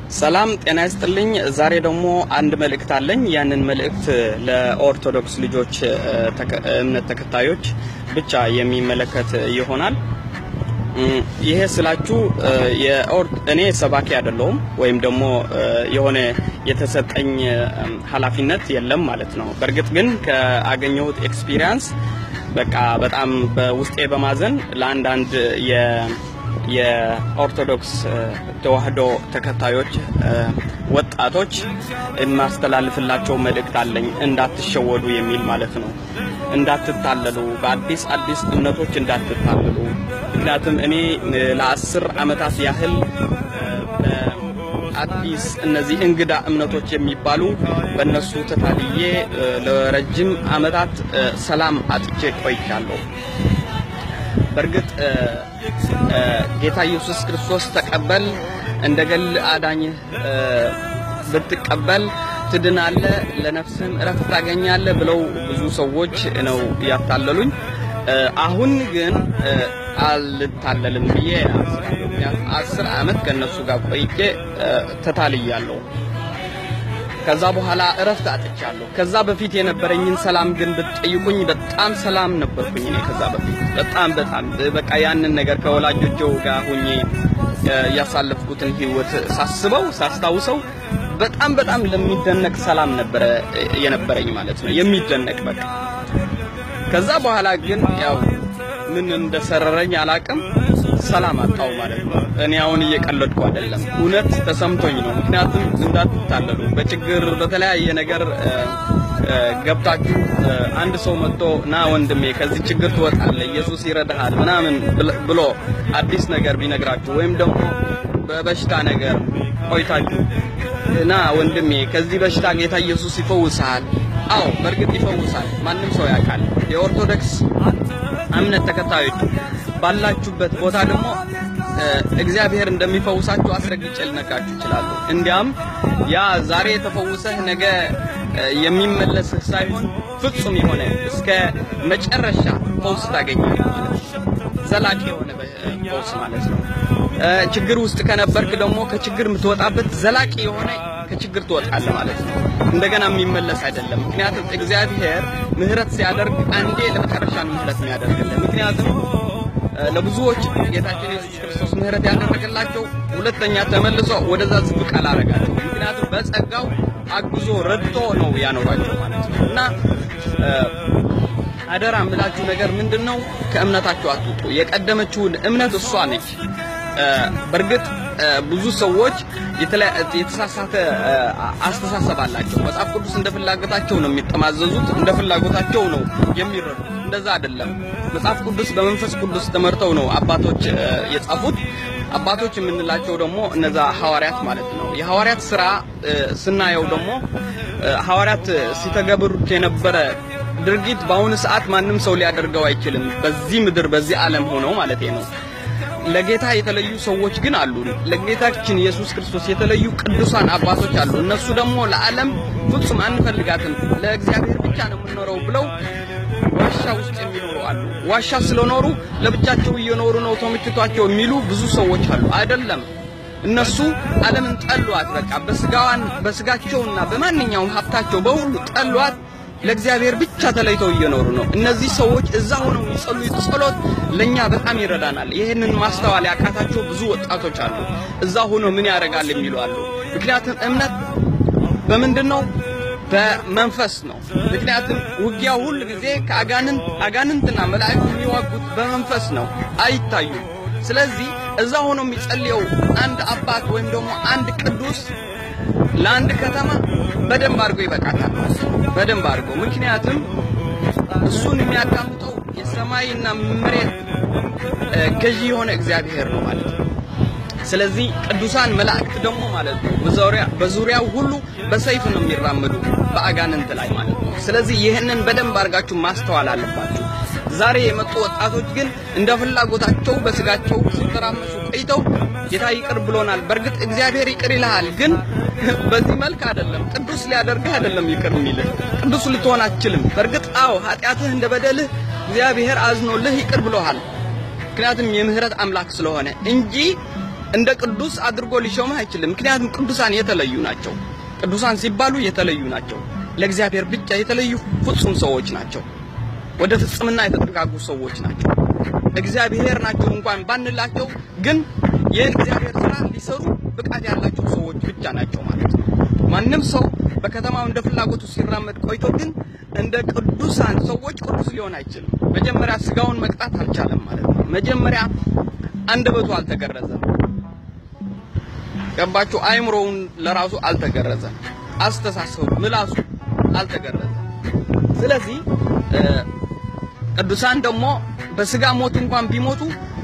ሰላም ጤና ይስጥልኝ። ዛሬ ደግሞ አንድ መልእክት አለኝ። ያንን መልእክት ለኦርቶዶክስ ልጆች እምነት ተከታዮች ብቻ የሚመለከት ይሆናል። ይሄ ስላችሁ እኔ ሰባኪ አይደለሁም ወይም ደግሞ የሆነ የተሰጠኝ ኃላፊነት የለም ማለት ነው። በእርግጥ ግን ከአገኘሁት ኤክስፒሪየንስ በቃ በጣም በውስጤ በማዘን ለአንዳንድ የኦርቶዶክስ ተዋህዶ ተከታዮች ወጣቶች የማስተላልፍላቸው መልእክት አለኝ። እንዳትሸወዱ የሚል ማለት ነው። እንዳትታለሉ፣ በአዲስ አዲስ እምነቶች እንዳትታለሉ። ምክንያቱም እኔ ለአስር ዓመታት ያህል አዲስ እነዚህ እንግዳ እምነቶች የሚባሉ በእነሱ ተታልዬ ለረጅም ዓመታት ሰላም አጥቼ ቆይቻለሁ። በእርግጥ ጌታ ኢየሱስ ክርስቶስ ተቀበል እንደ ገል አዳኝህ ብትቀበል ትድናለህ፣ ለነፍስህም እረፍት ታገኛለህ ብለው ብዙ ሰዎች ነው ያታለሉኝ። አሁን ግን አልታለልም ብዬ አስር ዓመት ከእነሱ ጋር ቆይቼ ተታልያለሁ። ከዛ በኋላ እረፍት አጥቻለሁ። ከዛ በፊት የነበረኝን ሰላም ግን ብትጠይቁኝ በጣም ሰላም ነበርኩኝ እኔ ከዛ በፊት በጣም በጣም በቃ ያንን ነገር ከወላጆቼው ጋር ሆኜ ያሳለፍኩትን ህይወት ሳስበው ሳስታውሰው በጣም በጣም ለሚደነቅ ሰላም ነበረ የነበረኝ ማለት ነው። የሚደነቅ በቃ ከዛ በኋላ ግን ያው ምን እንደሰረረኝ አላቅም ሰላም አጣው ማለት ነው። እኔ አሁን እየቀለድኩ አይደለም፣ እውነት ተሰምቶኝ ነው። ምክንያቱም እንዳትታለሉ በችግር በተለያየ ነገር ገብታችሁ አንድ ሰው መጥቶ ና ወንድሜ ከዚህ ችግር ትወጣለህ፣ ኢየሱስ ይረዳሃል ምናምን ብሎ አዲስ ነገር ቢነግራችሁ ወይም ደግሞ በበሽታ ነገር ቆይታችሁ ና ወንድሜ ከዚህ በሽታ ጌታ ኢየሱስ ይፈውሳል። አዎ በእርግጥ ይፈውሳል፣ ማንም ሰው ያውቃል። የኦርቶዶክስ እምነት ተከታዮች ባላችሁበት ቦታ ደግሞ እግዚአብሔር እንደሚፈውሳችሁ አስረግጬ ልነግራችሁ እችላለሁ። እንዲያም ያ ዛሬ የተፈውሰህ ነገ የሚመለስህ ሳይሆን ፍጹም የሆነ እስከ መጨረሻ ፈውስ ታገኛለህ ማለት ነው። ዘላቂ የሆነ ፈውስ ማለት ነው። ችግር ውስጥ ከነበርክ ደግሞ ከችግር የምትወጣበት ዘላቂ የሆነ ከችግር ትወጣለህ ማለት ነው። እንደገና የሚመለስ አይደለም። ምክንያቱም እግዚአብሔር ምሕረት ሲያደርግ አንዴ ለመጨረሻ ምሕረት የሚያደርግልን ምክንያቱም ለብዙዎች ጌታችን ኢየሱስ ክርስቶስ ምሕረት ያደረገላቸው ሁለተኛ ተመልሶ ወደዛ ዝቅ አላረጋቸው። ምክንያቱም በጸጋው አግዞ ረድቶ ነው ያኖራቸው ማለት ነው እና አደራ የምላችሁ ነገር ምንድን ነው? ከእምነታችሁ አትውጡ። የቀደመችውን እምነት እሷ ነች። በእርግጥ ብዙ ሰዎች የተሳሳተ አስተሳሰብ አላቸው። መጽሐፍ ቅዱስ እንደ ፍላጎታቸው ነው የሚጠማዘዙት፣ እንደ ፍላጎታቸው ነው የሚረዱት። እንደዛ አይደለም። መጽሐፍ ቅዱስ በመንፈስ ቅዱስ ተመርተው ነው አባቶች የጻፉት። አባቶች የምንላቸው ደግሞ እነዛ ሐዋርያት ማለት ነው። የሐዋርያት ስራ ስናየው ደግሞ ሐዋርያት ሲተገብሩት የነበረ ድርጊት በአሁኑ ሰዓት ማንም ሰው ሊያደርገው አይችልም። በዚህ ምድር በዚህ ዓለም ሆነው ማለት ነው። ለጌታ የተለዩ ሰዎች ግን አሉ። ለጌታችን ኢየሱስ ክርስቶስ የተለዩ ቅዱሳን አባቶች አሉ። እነሱ ደግሞ ለዓለም ፍጹም አንፈልጋትም፣ ለእግዚአብሔር ብቻ ነው የምንኖረው ብለው ዋሻ ውስጥ የሚኖሩ አሉ። ዋሻ ስለኖሩ ለብቻቸው እየኖሩ ነው ተመችቷቸው የሚሉ ብዙ ሰዎች አሉ። አይደለም፣ እነሱ ዓለምን ጠሏት። በቃ በስጋዋን በስጋቸውና በማንኛውም ሀብታቸው በሁሉ ጠሏት። ለእግዚአብሔር ብቻ ተለይተው እየኖሩ ነው። እነዚህ ሰዎች እዛ ሆነው የሚጸልዩት ጸሎት ለኛ በጣም ይረዳናል። ይህንን ማስተዋል ያቃታቸው ብዙ ወጣቶች አሉ። እዛ ሆነው ምን ያደርጋል የሚሉ አሉ። ምክንያቱም እምነት በምንድን ነው? በመንፈስ ነው። ምክንያቱም ውጊያው ሁል ጊዜ ከአጋንንት አጋንንትና መላእክት የሚዋጉት በመንፈስ ነው፣ አይታዩም። ስለዚህ እዛ ሆኖ የሚጸልየው አንድ አባት ወይም ደግሞ አንድ ቅዱስ ለአንድ ከተማ በደንብ አድርጎ ይበቃታል። በደንብ አድርጎ ምክንያቱም እሱን የሚያዳምጠው የሰማይና መሬት ገዢ የሆነ እግዚአብሔር ነው ማለት ነው። ስለዚህ ቅዱሳን መላእክት ደግሞ ማለት ነው በዙሪያው ሁሉ በሰይፍ ነው የሚራመዱ በአጋንንት ላይ ማለት ነው። ስለዚህ ይህንን በደንብ አድርጋችሁ ማስተዋል አለባችሁ። ዛሬ የመጡ ወጣቶች ግን እንደ ፍላጎታቸው በስጋቸው ሲተራመሱ ቆይተው ጌታ ይቅር ብሎናል። በእርግጥ እግዚአብሔር ይቅር ይልሃል፣ ግን በዚህ መልክ አይደለም። ቅዱስ ሊያደርግህ አይደለም ይቅር የሚልህ። ቅዱስ ልትሆን አትችልም። በእርግጥ አዎ ኃጢአትህ እንደ በደልህ እግዚአብሔር አዝኖልህ ይቅር ብሎሃል። ምክንያቱም የምህረት አምላክ ስለሆነ እንጂ እንደ ቅዱስ አድርጎ ሊሾምህ አይችልም። ምክንያቱም ቅዱሳን የተለዩ ናቸው። ቅዱሳን ሲባሉ የተለዩ ናቸው። ለእግዚአብሔር ብቻ የተለዩ ፍጹም ሰዎች ናቸው። ወደ ፍጽምና የተጠጋጉ ሰዎች ናቸው። እግዚአብሔር ናቸው እንኳን ባንላቸው ግን ይህን እግዚአብሔር ስራ ሊሰሩ ብቃት ያላቸው ሰዎች ብቻ ናቸው ማለት ነው። ማንም ሰው በከተማው እንደ ፍላጎቱ ሲራመድ ቆይቶ ግን እንደ ቅዱሳን ሰዎች ቅዱስ ሊሆን አይችልም። መጀመሪያ ስጋውን መቅጣት አልቻለም ማለት ነው። መጀመሪያ አንደበቱ አልተገረዘም። ገባችሁ? አይምሮውን ለራሱ አልተገረዘም። አስተሳሰቡ፣ ምላሱ አልተገረዘም። ስለዚህ ቅዱሳን ደግሞ በስጋ ሞት እንኳን ቢሞቱ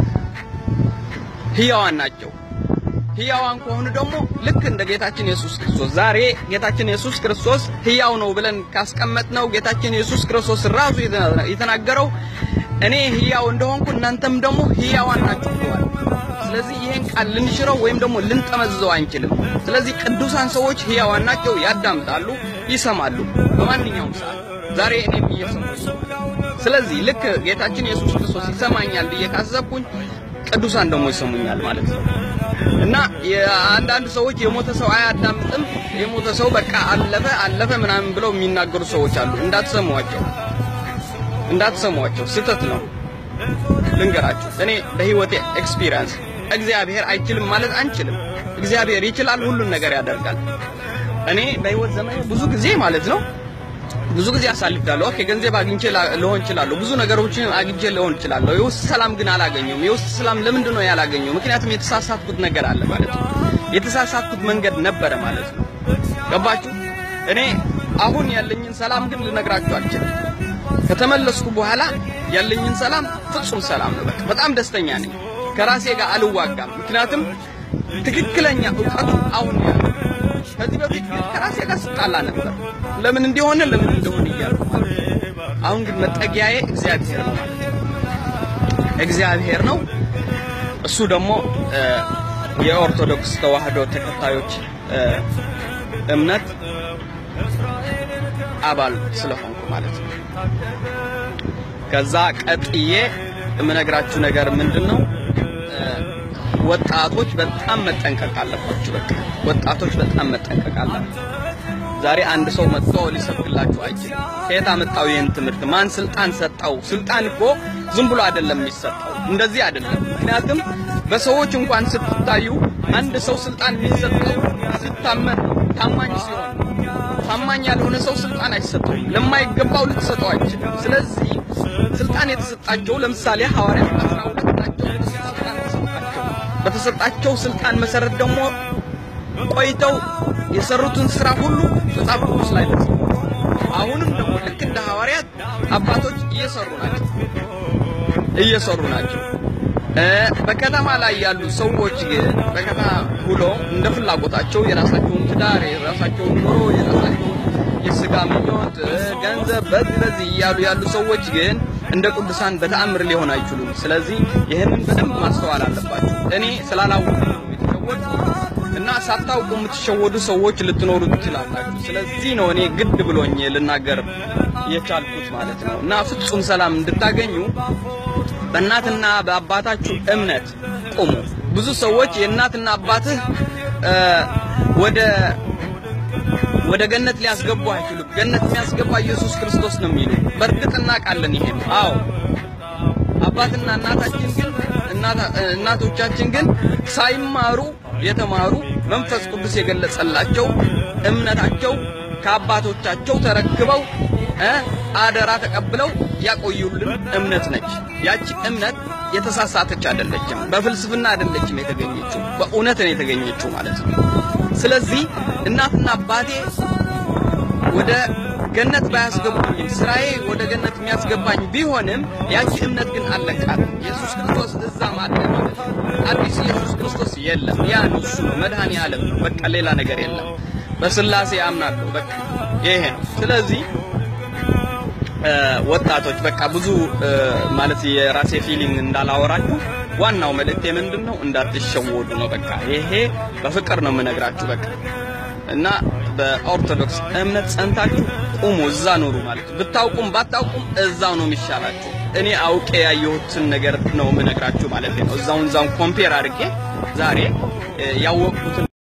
ህያዋን ናቸው። ህያዋን ከሆኑ ደግሞ ልክ እንደ ጌታችን ኢየሱስ ክርስቶስ ዛሬ ጌታችን ኢየሱስ ክርስቶስ ህያው ነው ብለን ካስቀመጥነው ጌታችን ኢየሱስ ክርስቶስ ራሱ የተናገረው እኔ ህያው እንደሆንኩ እናንተም ደግሞ ህያዋን ናችሁ ብለዋል። ስለዚህ ይሄን ቃል ልንሽረው ወይም ደግሞ ልንጠመዝዘው አንችልም። ስለዚህ ቅዱሳን ሰዎች ህያዋን ናቸው፣ ያዳምጣሉ፣ ይሰማሉ በማንኛውም ሰዓት። ዛሬ እኔም እየሰማሁ ስለዚህ ልክ ጌታችን ኢየሱስ ክርስቶስ ይሰማኛል ብዬ ካሰብኩኝ ቅዱሳን ደግሞ ይሰሙኛል ማለት ነው። እና የአንዳንድ ሰዎች የሞተ ሰው አያዳምጥም፣ የሞተ ሰው በቃ አለፈ አለፈ ምናምን ብለው የሚናገሩ ሰዎች አሉ። እንዳትሰሟቸው፣ እንዳትሰሟቸው፣ ስህተት ነው። ልንገራችሁ፣ እኔ በህይወቴ ኤክስፒሪየንስ እግዚአብሔር አይችልም ማለት አንችልም። እግዚአብሔር ይችላል፣ ሁሉን ነገር ያደርጋል። እኔ በህይወት ዘመኔ ብዙ ጊዜ ማለት ነው ብዙ ጊዜ አሳልፌያለሁ። ኦኬ ገንዘብ አግኝቼ ልሆን እችላለሁ፣ ብዙ ነገሮችን አግኝቼ ልሆን እችላለሁ። የውስጥ ሰላም ግን አላገኘውም። የውስጥ ሰላም ለምንድን ነው ያላገኘው? ምክንያቱም የተሳሳትኩት ነገር አለ ማለት ነው። የተሳሳትኩት መንገድ ነበረ ማለት ነው። ገባችሁ? እኔ አሁን ያለኝን ሰላም ግን ልነግራችሁ አልችልም። ከተመለስኩ በኋላ ያለኝን ሰላም ፍጹም ሰላም ነው። በቃ በጣም ደስተኛ ነኝ። ከራሴ ጋር አልዋጋም። ምክንያቱም ትክክለኛ እውቀቱ አሁን ያለው ከዚህ በፊት ግን ከራሴ ጋር ስጣላ ነበር። ለምን እንዲሆነ ለምን እንደሆነ እያልኩ ማለት ነው። አሁን ግን መጠጊያዬ እግዚአብሔር ነው ማለት ነው። እግዚአብሔር ነው። እሱ ደግሞ የኦርቶዶክስ ተዋህዶ ተከታዮች እምነት አባል ስለሆንኩ ማለት ነው። ከዛ ቀጥዬ የምነግራችሁ ነገር ምንድን ነው? ወጣቶች በጣም መጠንቀቅ አለባችሁ። በቃ ወጣቶች በጣም መጠንቀቅ አለባችሁ። ዛሬ አንድ ሰው መጥቶ ሊሰብክላችሁ አይችልም። ከየት አመጣው ይህን ትምህርት? ማን ስልጣን ሰጣው? ስልጣን እኮ ዝም ብሎ አይደለም የሚሰጠው፣ እንደዚህ አይደለም። ምክንያቱም በሰዎች እንኳን ስትታዩ አንድ ሰው ስልጣን የሚሰጠው ሲታመን ታማኝ ሲሆን፣ ታማኝ ያልሆነ ሰው ስልጣን አይሰጠውም። ለማይገባው ልትሰጠው አይችልም። ስለዚህ ስልጣን የተሰጣቸው ለምሳሌ ሐዋርያት አስራ ሁለት ናቸው። ስልጣን ተሰጣቸው። በተሰጣቸው ስልጣን መሰረት ደግሞ ቆይተው የሰሩትን ስራ ሁሉ መጽሐፍ ቅዱስ ላይ ተጽፏል። አሁንም ደግሞ ልክ እንደ ሐዋርያት አባቶች እየሰሩ ናቸው እየሰሩ ናቸው። በከተማ ላይ ያሉ ሰዎች ግን በከተማ ውሎ እንደ ፍላጎታቸው የራሳቸውን ትዳር፣ የራሳቸውን ኑሮ፣ የራሳቸውን የስጋ ምኞት፣ ገንዘብ በዚህ በዚህ እያሉ ያሉ ሰዎች ግን እንደ ቅዱሳን በተአምር ሊሆን አይችሉም። ስለዚህ ይህንን በደንብ ማስተዋል አለባቸው። እኔ ስላላወቁ ነው የተሸወድኩት እና ሳታውቁ የምትሸወዱ ሰዎች ልትኖሩ ትችላላችሁ። ስለዚህ ነው እኔ ግድ ብሎኝ ልናገር የቻልኩት ማለት ነው። እና ፍጹም ሰላም እንድታገኙ በእናትና በአባታችሁ እምነት ቁሙ። ብዙ ሰዎች የእናትና አባትህ ወደ ወደ ገነት ሊያስገቡ አይችሉም። ገነት የሚያስገባ ኢየሱስ ክርስቶስ ነው የሚሉ በእርግጥ እናውቃለን። ይሄን አዎ፣ አባትና እናታችን ግን እናቶቻችን ግን ሳይማሩ የተማሩ መንፈስ ቅዱስ የገለጸላቸው እምነታቸው ከአባቶቻቸው ተረክበው አደራ ተቀብለው ያቆዩልን እምነት ነች። ያቺ እምነት የተሳሳተች አይደለችም። በፍልስፍና አይደለችም የተገኘችው፣ በእውነት ነው የተገኘችው ማለት ነው። ስለዚህ እናትና አባቴ ወደ ገነት ባያስገቡኝም ስራዬ ወደ ገነት የሚያስገባኝ ቢሆንም ያቺ እምነት ግን አለቃት። ኢየሱስ ክርስቶስ እዛም አለ ማለት ነው። አዲስ ኢየሱስ ክርስቶስ የለም። ያ ነው እሱ ነው መድኃኔ ዓለም ነው። በቃ ሌላ ነገር የለም። በስላሴ አምናለሁ። በቃ ይሄ ነው። ስለዚህ ወጣቶች በቃ ብዙ ማለት የራሴ ፊሊንግ እንዳላወራችሁ ዋናው መልእክቴ ምንድን ነው? እንዳትሸወዱ ነው። በቃ ይሄ በፍቅር ነው የምነግራችሁ። በቃ እና በኦርቶዶክስ እምነት ጸንታችሁ ቁሙ፣ እዛ ኑሩ ማለት ነው። ብታውቁም ባታውቁም እዛው ነው የሚሻላችሁ። እኔ አውቄ ያየሁትን ነገር ነው የምነግራችሁ ማለት ነው። እዛውን እዛውን ኮምፔር አድርጌ ዛሬ ያወቅኩትን